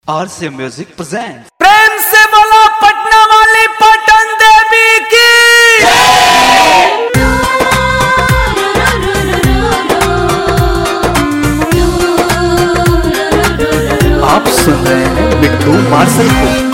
आरसे music present प्रेम से बोलो पटना वाली पटन देवी की आप सुन रहे हैं बिट्टू मार्शल को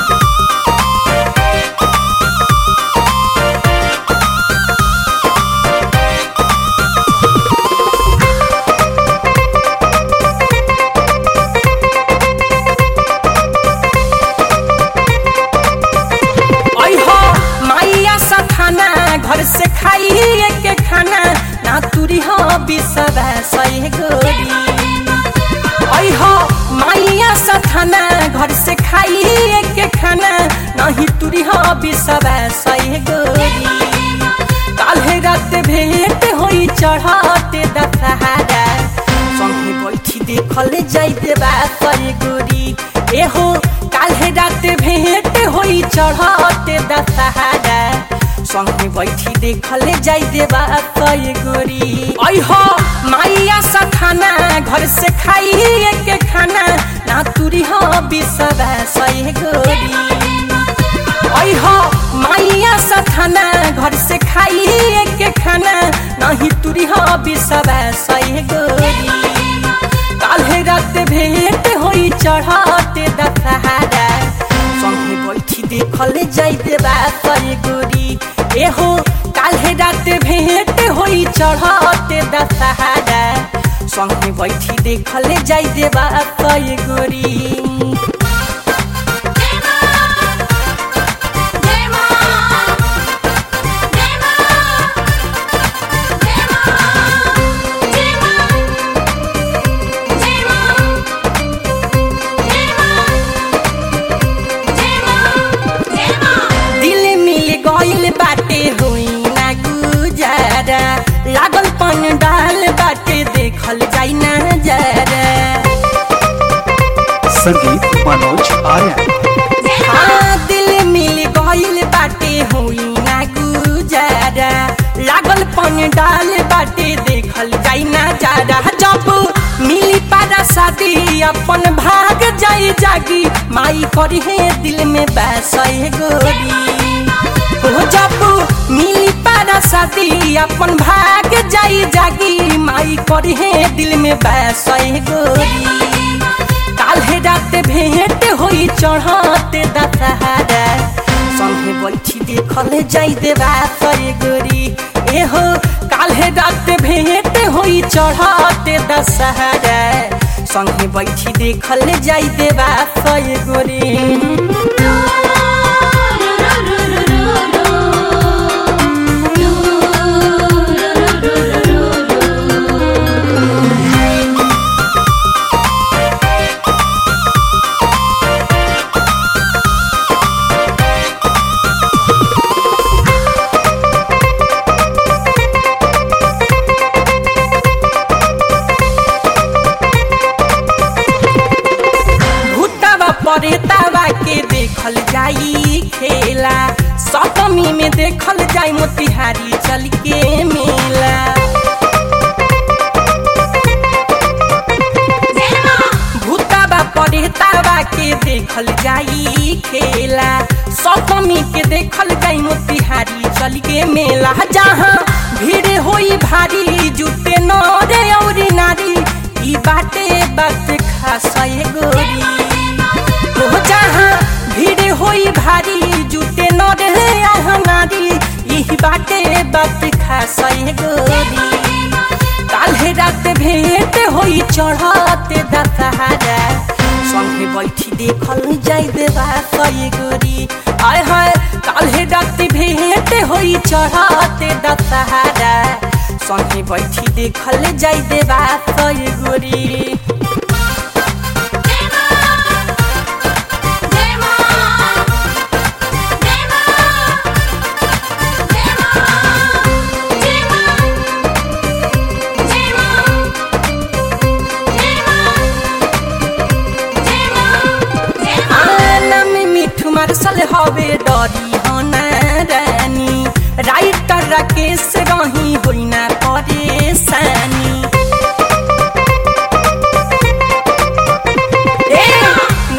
आई हो माइया सा खाना घर से खाई के खाना ना तुरी हो बिसवा सही गोरी आई हो माइया सा खाना घर से खाई के खाना नहीं तुरी हो बिसवा सही गोरी काल्हे रात भेंट होई चढ़ाते दशहरा संगे बैठी देखल जाइते बा सही गोरी एहो काल्हे रात भेंट होई चढ़ाते दशहरा संगे बैठी देखल जाइते बा सही गोरी अहो माइया सा खाना घर से खाई के खाना ना तुरी हो बिसवा सही गोरी अहो माइया सा खाना घर से खाई के खाना नहीं तुरी हो बिसवा सही गोरी काल्हे रात भेंट होई चढ़ाते दशहरा संगे बैठी देखल जाइते बा सही गोरी एहो काल्हे रात भेंट होई चढ़ाते दशहरा संगे बैठी देखल जाइते बा सही गोरी दिल मिल गइल बाटे होई ना गुजारा लागल पन डाल बाटे देखल जाई ना जरा संगीत मनोज आर्यन हाँ दिल मिल गइल बाटे होई ना गुजारा लागल पन डाल बाटे देखल जाई ना जरा जब मिली पारा शादी अपन भाग जाई जागी माई करी है दिल में बैसै गोरी हो जब मिली पारा शादी अपन भाग जाई जागी माई करी है दिल में बैसै गोरी काल्हे रात भेंट होई चढ़ाते दशहरा संगे बैठी देखल जाई देवा सही गोरी एहो काल्हे रात भेंट होई चढ़ाते दशहरा संगे बैठी देखल जाई देवा सही गोरी भूतवा परेतावा के देखल जाई खेला सप्तमी में देखल जाई मोतिहारी चल के मेला भूतवा परेतावा के देखल जाई खेला सप्तमी के देखल जाई मोतिहारी चल के मेला जहाँ भीड़ होई भारी जुटे नरे औरी नारी ई बाटे बात खास गोरी हो जहाँ भीड़ होई भारी जुटे नरे आह नारी ई बाटे बात खास गोरी काल्हे रात भेंट होई चढ़ाते दशहरा संगे बैठी देखल जाई देवा सही गोरी आय हाय काल्हे रात भेंट होई चढ़ाते दशहरा संगे बैठी देखल जाई देवा सही गोरी आनम मिठू मार्शल हवे डरी होना रानी राइटर राकेश रही होइना परेशानी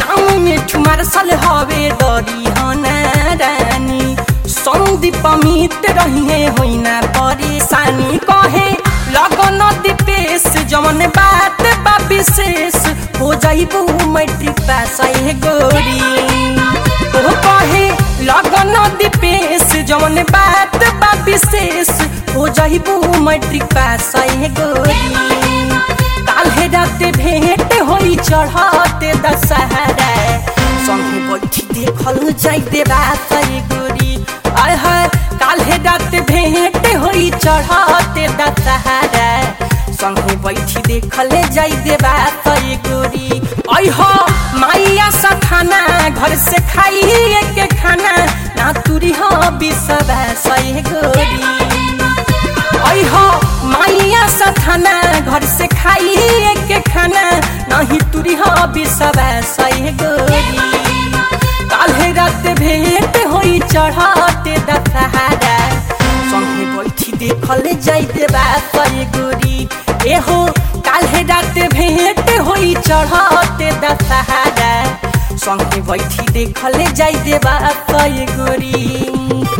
हाल हवे दरी हना रानी संदीप मित रहिए होइना परेशानी कहे लगन दीपेश जमन बात बा विशेष हो जाइबू मैट्रिक पास आए गोरी ओ कहे लगन दीपेश जमन बात बा विशेष हो जाइबू मैट्रिक पास आए गोरी काल्हे रात भेंट होई चढ़ाते दशहरा संगे बैठी देखल जाई देवा सही गोरी आय हाय काल्हे रात भेंट होई चढ़ाते दशहरा संगे बैठी देखल जाई देवा सही गोरी आय हो माइया सा खाना घर से खाई एक खाना ना तुरी हो बिसवा सही गोरी ऐ हो माइया सा खाना घर से खाई एक खाना नहीं तुरी हो बिसवा सही गोरी काल्हे रात भेंट होई चढ़ाते दशहरा संगे बैठी देखल जाई देवा सही गोरी एहो काल्हे रात भेंट होई चढ़ाते दशहरा संगे बैठी देखल जाई देवा सही गोरी